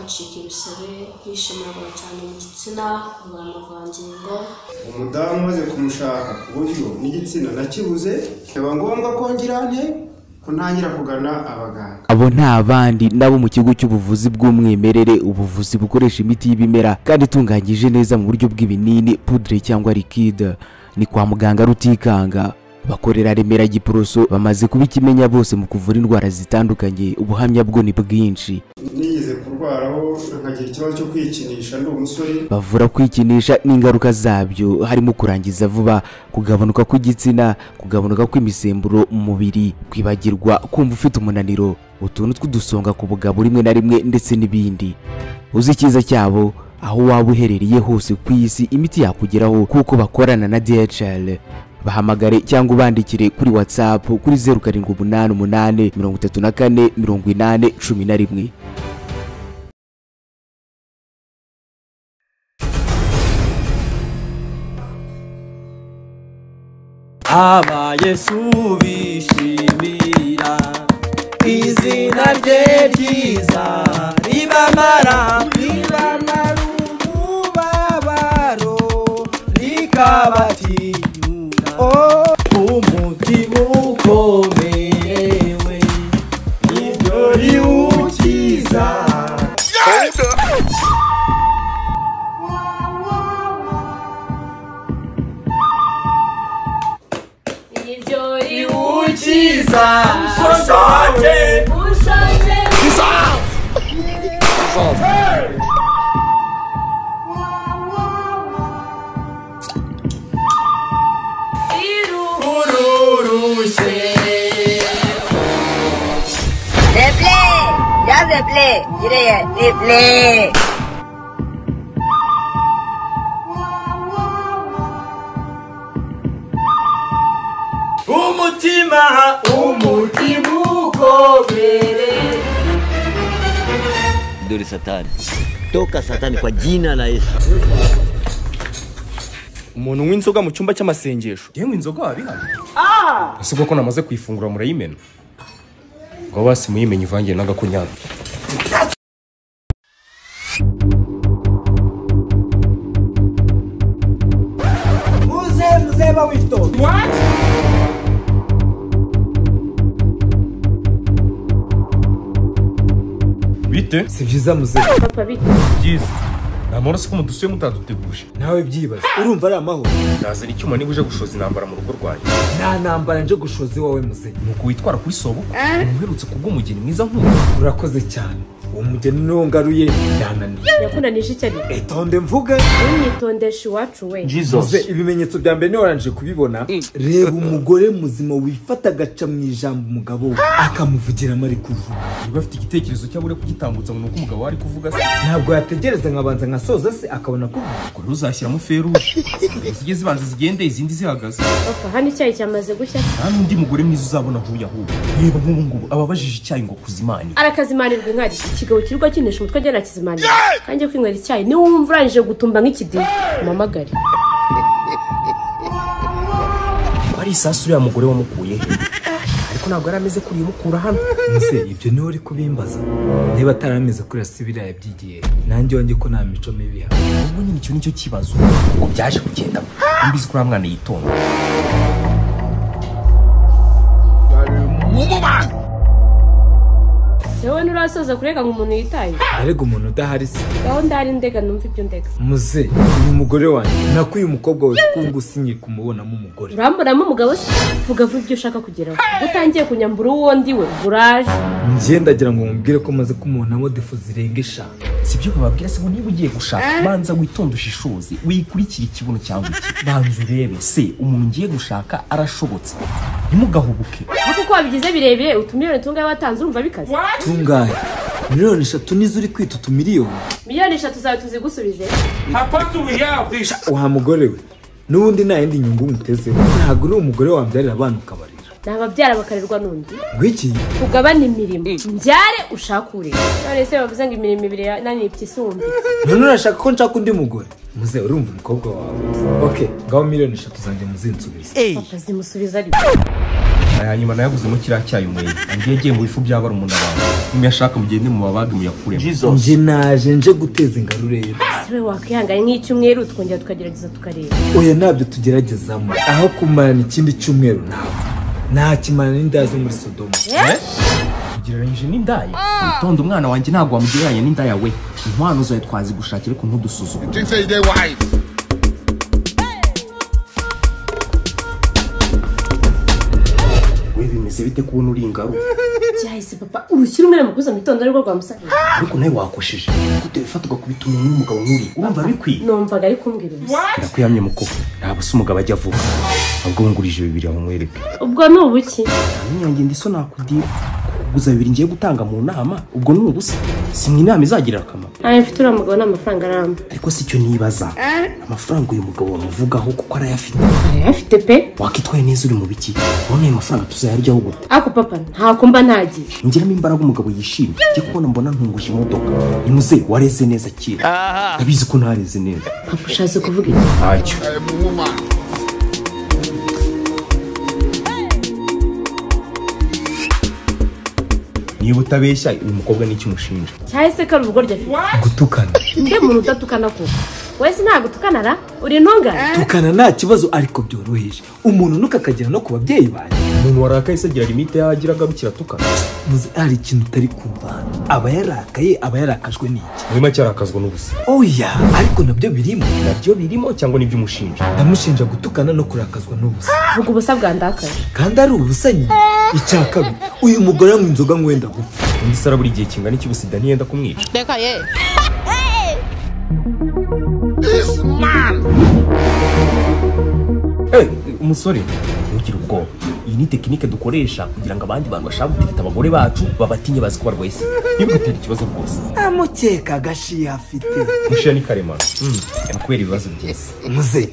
acika ibisebe, yishimagura cyane mu gitsina, abura amavangingo, umudamu umaze kumushaka ku buryo n'igitsina nakibuze biba ngombwa ko ngira nte kuntangira kugana abaganga abo nta bandi nabo mu kigo cy'ubuvuzi bw'umwimerere ubuvuzi bukoresha imiti y'ibimera kandi itunganyije neza mu buryo bw'ibinini pudre cyangwa likide ni kwa muganga rutikanga bakorera remera giporoso bamaze kuba ikimenya bose mu kuvura indwara zitandukanye ubuhamya bwo ni bwinshi nigeze kurwaraho nkagira ikibazo cyo kwikinisha ndi umusore bavura kwikinisha n'ingaruka zabyo harimo kurangiza vuba kugabanuka kw'igitsina kugabanuka kw'imisemburo mu mubiri kwibagirwa kumva ufite umunaniro utuntu tw'udusonga ku bugabo rimwe na rimwe ndetse n'ibindi uzi icyiza cyabo aho waba uherereye hose ku isi imiti yakugeraho kuko bakorana na DHL bahamagare cyangwa ubandikire kuri WhatsApp kuri 0788 34 18 11 aba yesu bishimira izina rye ryiza ribamara ribamara umubabaro rikabatinyura umutima ukomerewe niryo riwukiza nibyo riwukiza ushonje ushaje ururushye Replay! Ya replay! Yine replay! umutima umutima ukobere dole satani toka satani kwa jina la yesu umuntu unywa inzoga mu cyumba cy'amasengesho yewe inzoga wabihana ese koko namaze kuyifungura murayimena ngo basi muyimenye ivangiye n'agakunyana muze muze bawitonda bite si byiza muzehe papa bite byiza nta maraso ko mudusuye mutaduteguje nawe byibaza urumva ari amahoro nazana icyuma niba uje gushoza intambara mu rugo rwanjye nta ntambara nje gushoza iwawe muzehe ni uku witwara kuri sobo umuntu uherutse kubw'umugeni mwiza nk'uwo urakoze cyane uwo mugeni niwo ngaruye yananiye yakunanije icyo ari etonde mvuge ntumyitondeshe iwacu we muze ibimenyetso bya mbere niba warangije kubibona reba umugore muzima wifata agaca mu ijambo umugabo we akamuvugiramo ari kuvuga niba afite igitekerezo cyabure kugitambutsa ngo ni uko umugabo wari kuvuga se ntabwo yategereza nkabanza nkasoza se akabona kuvuga ubwo rero uzashyiramo feruje zijye zibanza zigende izindi zihagaze papa hano icyayi cyamaze gushya nta n'undi mugore mwiza uzabona nk'uyu ahubwo reba nk'ubu ngubu aba abajije icyayi ngo kuzimane arakazimanirwa inkari ikigabo kirirwa kinisha umutwe agenda akizimanira kanjye kwinywera icyayi niwe wumva urangije gutumba nk'ikidiri umamagare ari isasu uriya mugore wamukuye he? ariko ntabwo yari ameze kuri imukura hano muze ibyo niwe uri kubimbaza niba atari ameze kuri asibiriya yabyigiye nanjye wanjye ko nta mico mibi ihaba. ubwo nyine icyo nicyo kibazo kuko byaje kugendamo mbizi ko uriya mwana yitonda wowe nturasoza kurega ngo umuntu yitaye arega umuntu udahari se gahunda hari ndega numva ibyo ndega muze uyu mugore wanjye nako uyu mukobwa wawe twumva usinye kumubonamo umugore uramburamo umugabo se vuga vuba ibyo ushaka kugeraho Ubwo utangiye kunyambura uwo ndi we uraje njye ndagira ngo mubwire ko maze kumubonamo defu zirenga eshanu si byo bababwira se ngo niba ugiye gushaka banza witonde ushishoze wikurikire ikibuno cyangwa iki banza urebe se umuntu ngiye gushaka arashobotse ntimugahubuke ariko uko wabigize birebire utumiliyoni tungahe watanze urumva bikaze tungahe miliyoni eshatu nizo uri kwita utumiliyoni miliyoni eshatu zawe tuzigusubize wa mugore we n'ubundi nta yindi nyungu umutezeho ntabwo uri umugore wabyarira abana ukabarira ni ababyara bakarerwa n'undi ngwiki tugabane imirimo mbyare ushake urera none se bavuze ngo imirimo ibiri yananiye ibyisumbi none urashaka ko nshaka undi mugore muze urumva umukobwa wawe ok ngaho miliyoni eshatu zanjye muzinsubize papa zimusubiza ari we hanyuma nayaguzemo kiriya cyayi umwere ngiye agiye mu bifu bya barumuna bawe nimuyashaka mugende mu babage muyakuremo nje naje nje guteza ingaro rero si wowe wakwihangana nk'icyumweru tukongera tukagerageza tukareba oya ntabyo tugeragezamo aho kumarana ikindi cyumweru nawe nakimana n'inda zo muri sodomu ugereranyije n'indaya witonde umwana wanjye ntabwo wamugereranya n'indaya we inkwano zawe twazigushakira ariko ntudusuzuma we bimeze bite kubona uri ingaro byahise papa urushyira umwana mu kuza mu gitondo ari rwo rwamusabye ariko nawe wakoshije gute wifata ugakubita umuntu w'umugabo nk'uri urumva bikwiye numvaga ari kumbwira ubusa ndakuhamye mukobwa ntabwo se umugabo ajya vuba ahubwo wungurije bibiri aho mwereke ubwo ni ubuki Nyamuneka ngenda iso nakudira kuguza bibiri ngiye gutanga mu nama ubwo ni ubusa si mu inama izagirira akamaro ntayo mfite uriya mugabo ni amafaranga aramba ariko si cyo nibaza amafaranga uyu mugabo wamuvugaho kuko arayafite ayafite pe wakitwaye neza uri mu biki ubona ayo mafaranga tuzayaryaho gute ako papa ntako mba ntagiye ngeramo imbaraga umugabo yishimye njye kubona mbona ntunguje imodoka ni muzehe wareze neza kera ndabizi ko ntareze neza papa ushatse kuvuga iki ntacyo niba utabeshya uyu mukobwa nicyo umushinja cyahise kari ubugoryi afite gutukana mbe muntu udatukana koko wowe se ntabwo utukanara uri intungane tukana nta kibazo ariko byoroheje umuntu ntukakagera no ku babyeyi banjye umuntu warakaye se agira limite yagira agarukira atukana muzi hari ikintu utari kumva hano aba yarakaye aba yarakajwe n'iki muri make arakazwa n'ubusa oya ariko nabyo birimo nabyo birimo cyangwa nibyo umushinja ndamushinja gutukana no kurakazwa n'ubusa vuga ubusa bwandakaje kandi ari ubusanyi icya kabiri uyu mugore anywa inzoga ngo wenda gupfa undi se arabura igihe kingana iki ubusa ntiyenda kumwica Eh, umusore ntugire ubwoba iyi ni tekinike dukoresha kugira ngo abandi bantu bashaka gutereta abagore bacu babatinye bazi ko barwaye sida ntibigatera ikibazo rwose amukeka agashiya afite mushiya ni karemano kubera ibibazo by'isi muze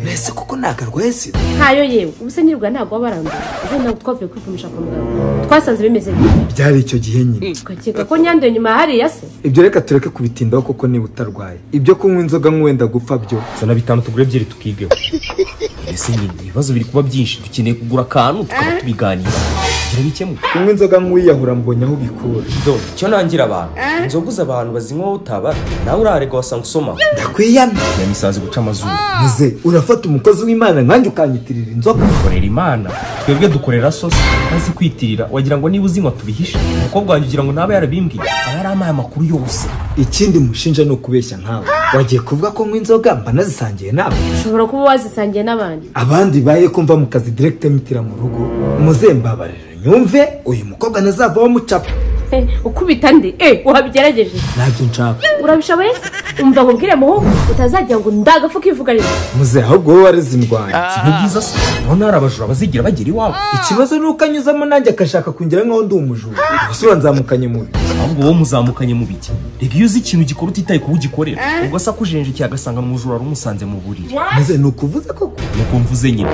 mbese kuko ntakarwaye sida ntayo yewe ubuse nyirwa ntabwo waba arambuye ejo ntabwo twavuye kwipimisha kwa muganga twasanze bimeze bibi byari icyo gihe nyine tukakeka ko nyanduye nyuma ya hariya se ibyo reka tureke kubitindaho kuko niba utarwaye ibyo kunywa inzoga nk'uwenda gupfa byo zana bitanu tugure ebyiri tukigeho mbese nyine ibibazo biri kuba byinshi dukeneye kugura akantu tukaba tubiganira kugira bikemuke kunywa inzoga nk'uwiyahura mbonye aho bikura do icyo nangira abantu inzoga uza abantu bazinywaho utaba nawe urarega wasanga usoma ndakwiyana nyamisazi guca amazuru muze urafata umukozi w'imana nkanjye ukanyitirira inzoga dukorera imana twebwe dukorera sosi maze kwitirira wagira ngo niba uzinywa tubihishe umukobwa wanjye ugira ngo ntaba yarabimbwiye aba yarampaye amakuru yose ikindi mushinja ni ukubeshya nkawe wagiye kuvuga ko nywa inzoga mba nazisangiye nawe ushobora kuba wazisangiye n'abandi abandi baye kumva mu kazi direkite mitira mu rugo muze mbabarira nyumve uyu mukobwa ntazavaho mucapa Eh, ukubita ndi eh wabigerageje ntabyo nshaka urabishoboye se umva ngo ubwire muhungu utazagira ngo ndagafu kivuga rero muze ahubwo wowe wareze indwanya ni byiza se urabona hari abajura bazigira bagera iwabo ikibazo ni uko anyuzamo nanjye akashaka kungira nkaho ndi umujura gusa uranzamukanye mubi ahubwo wowe muzamukanye mu bijya reka iyo uzi ikintu gikora utitaye kuba ugikorera ubwo se akujenjekeye agasanga ni umujura wari umusanze mu buriri muze ni ukuvuze koko ni uko mvuze nyine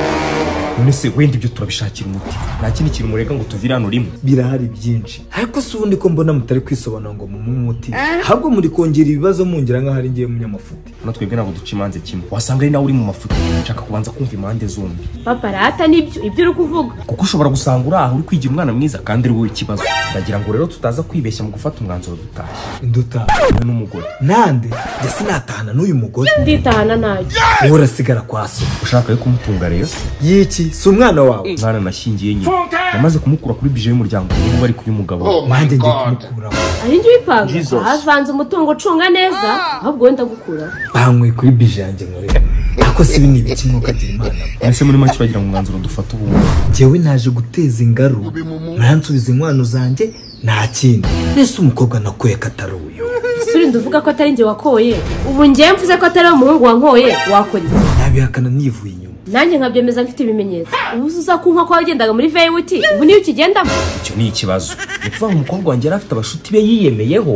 none se wenda ibyo turabishakira umuti nta kindi kintu murega ngo tuvire hano rimwe birahari byinshi ariko si ubundi ko mbona mutari kwisobanura ngo mumuhe umuti ahubwo muri kongera ibibazo mungira nkaho ari ngewe munyamafuti hano twebwe ntabwo duca imanza kimwe wasanga ari nawe uri mu mafuti nshaka kubanza kumva impande zombi papa rata nibyo ibyo uri kuvuga kuko ushobora gusanga uri aho uri kwigira umwana mwiza kandi ari wowe ikibazo ndagira ngo rero tutaza kwibeshya mu gufata umwanzuro dutashye nduta wowe n'umugore nande njye sinatahana n'uyu mugore nditahana ntacyo wowe urasigara kwa so ushaka yo kumutunga rero yiki si umwana wawe umwana nashyingiye nyine namaze kumukura kuri bije y'umuryango ubu ari kuri umugabo we. nanjye ngiye kumukuraho ari njye uyipanga havanze umutungo ucunga neza ahubwo wenda gukuraho banyweye kuri bije yanjye nkorera ariko si bini ibiki mwuka agira imana ese muri make uragira ngo umwanzuro dufata ubu njyewe naje guteza ingaru muransubiza inkwano zanjye nta kindi mbese umukobwa nakuye ko atari uyu suri nduvuga ko atari njye wakoye ubu njye mvuze ko atari umuhungu wankoye wakora iki nabihakana nivuye inyuma nanjye nkabyemeza mfite ibimenyetso ubu se uzakunywa ko wagendaga muri veyuti ubu niyo ukigendamo icyo ni ikibazo ni ukuvuga ngo umukobwa wanjye yari afite abashuti be yiyemeyeho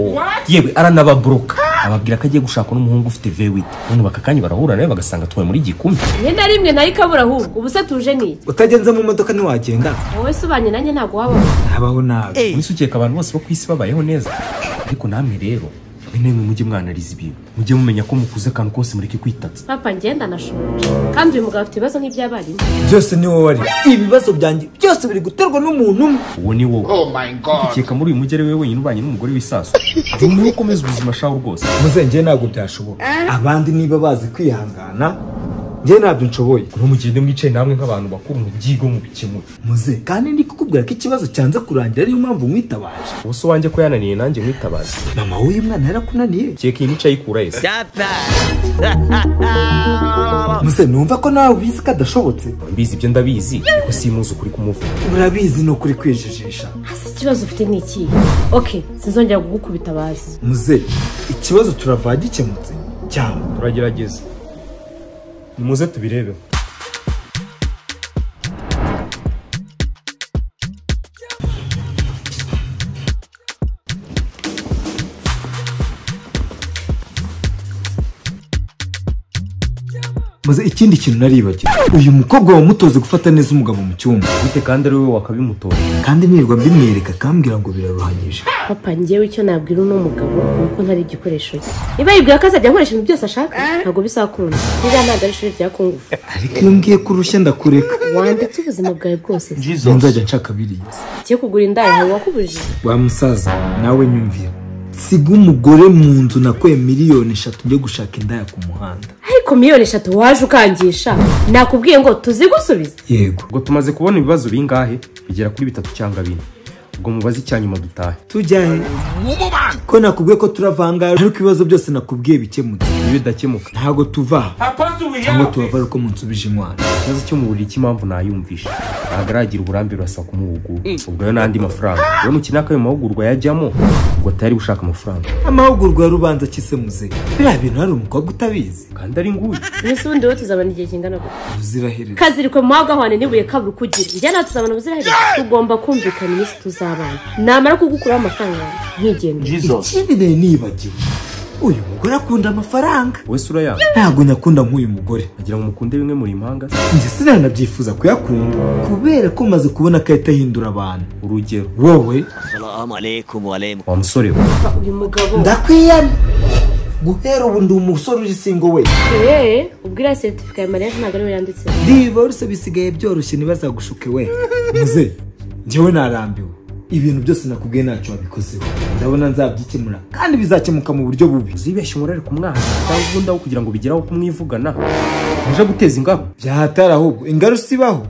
yewe aranababuroka ababwira ko agiye gushaka n'umuhungu ufite vewiti none bakakanya barahura nawe bagasanga tuwe muri gikumi imyenda rimwe nayo ikabura ahubwo ubu se tuje n'iki utagenze mu modoka ntiwagenda wowe se ubanye nanjye ntabwo wabaho habaho nabi ubise ukeka abantu bose bo ku isi babayeho neza ariko namwe rero namwe mujye mwanariza ibintu mujye mumenya ko mukuze akantu kose mureke kwitatsa papa ngenda anashoboje kandi uyu mugabo afite ibibazo nk'iby'abarimu byose ni wowe wari ibibazo byanjye byose biri guterwa n'umuntu umwe uwo ni wowe ukeka muri uyu mujyi ari wowe wenyine ubanye n'umugore w'isaso jya umenya uko umeze ubuzima shawe rwose muzengeye ntabwo byashoboka abandi niba bazi kwihangana njye ntabyo nshoboye kuri mugende mwicaye namwe nk'abantu bakuru mu byigo mu bikemura muze kandi ndi kukubwira ko ikibazo cyanze kurangira ariyo mpamvu mwitabaje ubuse wanjye ko yananiye nanjye mwitabaza mama w'uyu mwana yarakunaniye keka iyi nica ayikura yese muze numva ko nawe ubizi ko adashobotse mbizi ibyo ndabizi ariko simuzi ukuri kumuvura urabizi ni ukuri kwijijisha hasi ikibazo ufite ni ikihe oke sinzongera kugukubita bazi muze ikibazo turava gikemutse cyangwa turagerageza nimuze tubirebeho maze ikindi kintu naribagiwe uyu mukobwa wamutoze gufata neza umugabo mu cyumba gute kandi ari wowe wakabimutora kandi nirirwa mbimwereka akambwira ngo biraruhanyije papa njyewe icyo nabwira uno mugabo ni uko ntari igikoresho cye niba yibwira ko azajya akoresha ibintu byose ashaka ntabwo bizakunda niba ntabwo ari ishuri rya kungufu ariko iyo mbwiye ko urushya ndakureka wanditse ubuzima bwawe bwose se. nzajya nshaka biriya ugiye kugura indaya ntawe wakubujije wa musaza nawe nyumvira siga umugore mu nzu nakuye miliyoni eshatu njye gushaka indaya ku muhanda ariko miliyoni eshatu waje ukangisha nakubwiye ngo tuzigusubize yego ubwo tumaze kubona ibibazo bingahe bigera kuri bitatu cyangwa bine ubwo mubaze icyanyuma dutahe tujya he ko nakubwiye ko turavangara ariko ibibazo byose nakubwiye bikemutse iyo bidakemuka ntabwo tuva aha cyangwa tubava ari uko munsubije inkwano ikibazo cyo mu buriri cy'impamvu ntayumvisha ntabwo aragira uburambe burasaba kumuhugura ubwo yo n'andi mafaranga rero nukenera ko ayo mahugurwa yajyamo ubwo atari gushaka amafaranga amahugurwa ya rubanza akise muze biriya bintu hari umukobwa utabizi kandi ari nguyu iminsi ubundi wowe tuzabona igihe kingana gutya uzirahereza kazirikwe mu mahagahwane n'ibuye kabura ukugira njye nawe tuzabona ubuziraherezo tugomba kumvikana iminsi tuzabana namara kugukuraho amafaranga yawe, nkigenda ikindi nari nibagiwe uyu mugore akunda amafaranga wowe sura yawe ntabwo nyakunda nk'uyu mugore agira ngo mukunde bimwe muri impanga njye sinanabyifuza kuyakunda kubera ko maze kubona ko ahita ahindura abantu urugero wowe Salamu alaikum wa alaikum. wa musore we uyu mugabo ndakwiyana guhera ubu ndi umusore uri singo we eee ubwo iriya seritifika ya mariya ntabwo ariwe yanditse divorce bisigaye byoroshye ntibazagushuke we muze njyewe narambiwe ibintu byose nakubwiye ntacyo wabikozeho ndabona nzabyikemura kandi bizakemuka mu buryo bubi uzibeshye umurare ku mwana cyangwa ubundi aho kugira ngo bigeraho kumwivugana uje guteza ingabo byahatari ahubwo ingaru sibaho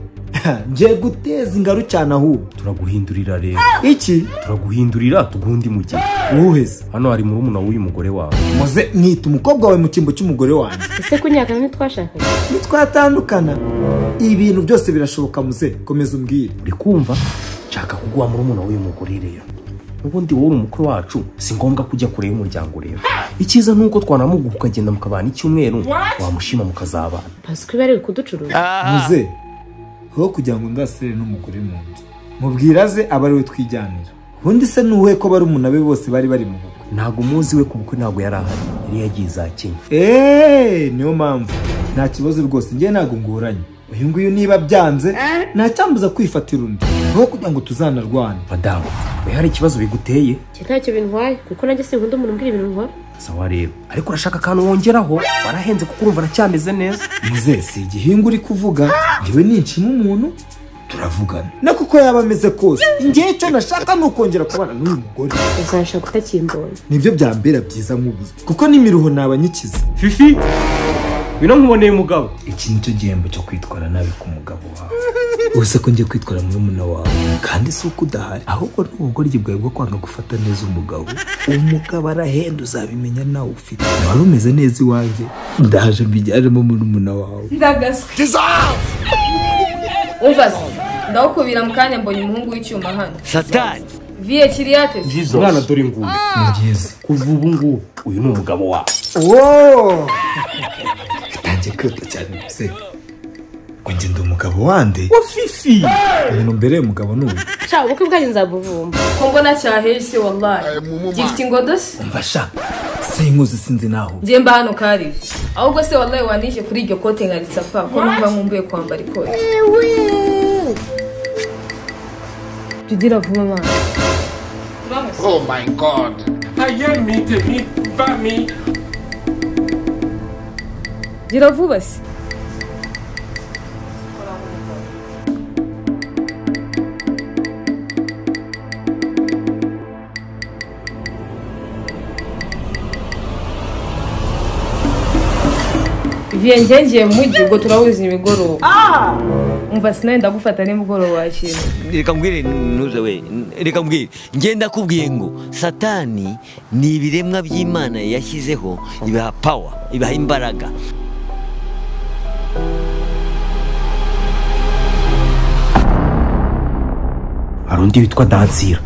ngiye guteza ingaru cyane ahubwo turaguhindurira rero iki turaguhindurira tuguha undi mugihe uwuheze hano hari murumuna w'uyu mugore wawe muze mwita umukobwa wawe mu cyimbo cy'umugore wanjye ese kunyakana ntitwashakanye nitwatandukana ibintu byose birashoboka muze komeza umbwire uri kumva nshaka kuguha murumuna w'uyu mugore rero n'ubundi wowe uri umukwe wacu si ngombwa ko ujya kure y'umuryango rero icyiza ni uko twanamuguha ukagenda mukabana icyumweru wamushima mukazabana basiko iba ari kuducuruza muze aho kugira ngo ndasire n'umugore mu nzu mubwira aze aba ari we twijyanira ubundi se ni uwe ko barumuna be bose bari bari mu bukwe ntabwo umuzi we ku bukwe ntabwo yari ahari yari yagiye za kenya eee niyo mpamvu nta kibazo rwose njye ntabwo ngoranye uyu nguyu niba byanze ntacyambuza kwifatira undi aho kugira ngo tuzanarwane madamu we hari ikibazo biguteye njye ntacyo bintwaye kuko nanjye sinkunda umuntu umbwira ibintu nkora sawa rero ariko urashaka akantu wongeraho warahenze kuko urumva aracyameze neza muze si igihingwa uri kuvuga ngewe ninshima umuntu turavugana na kuko yaba ameze kose ngewe icyo nashaka ni ukongera kubana n'uyu mugore uzashaka utakimbonye nibyo byambera byiza nk'ubuze kuko n'imiruho ntabanyikiza fifi bino nkuboneye umugabo iki ni cyo gihembo cyo kwitwara nabi ku mugabo wawe uzi ko ngiye kwitwara murumuna wawe kandi si uko udahari ahubwo ni ubugoryi bwawe bwo kwanga gufata neza umugabo umugabo arahenda uzabimenya nawe ufite wari umeze neza iwanjye ndaje mbijyanemo murumuna wawe ndagaswe umva se ndawukubira mu kanya mbonye umuhungu w'icyuma hano Satani. viye kiriyate se mwana dore ngubu ni byiza kuva ubu ngubu uyu ni umugabo wawe wooo bitangiye kwita cyane mbese ngo njye ndi umugabo wande wa fifi umuntu mbereye umugabo ni uyu nshaka ubukwe bwanyu nzabuvumba ko mbona cyaheye se wallahi gifite ingodo se mfasha sinkuzi sinzi naho njye mba hano kariye ahubwo se wallahi wanije kuri iryo kote nkaritsa pa ko numva nkumbuye kwambara ikote jya ugira vuba mwana Oh my God. ayemi tèmi bá mi. gira vuba se viye ngiye mu mujyi ubwo turahuza imigoroba umva sinari ndagufata nimugoroba wakira reka mbwire ntuze we reka mbwire ngenda kubwiye ngo satani ni ibiremwa by'imana yashyizeho ibiha pawa ibiha imbaraga hari undi witwa dansira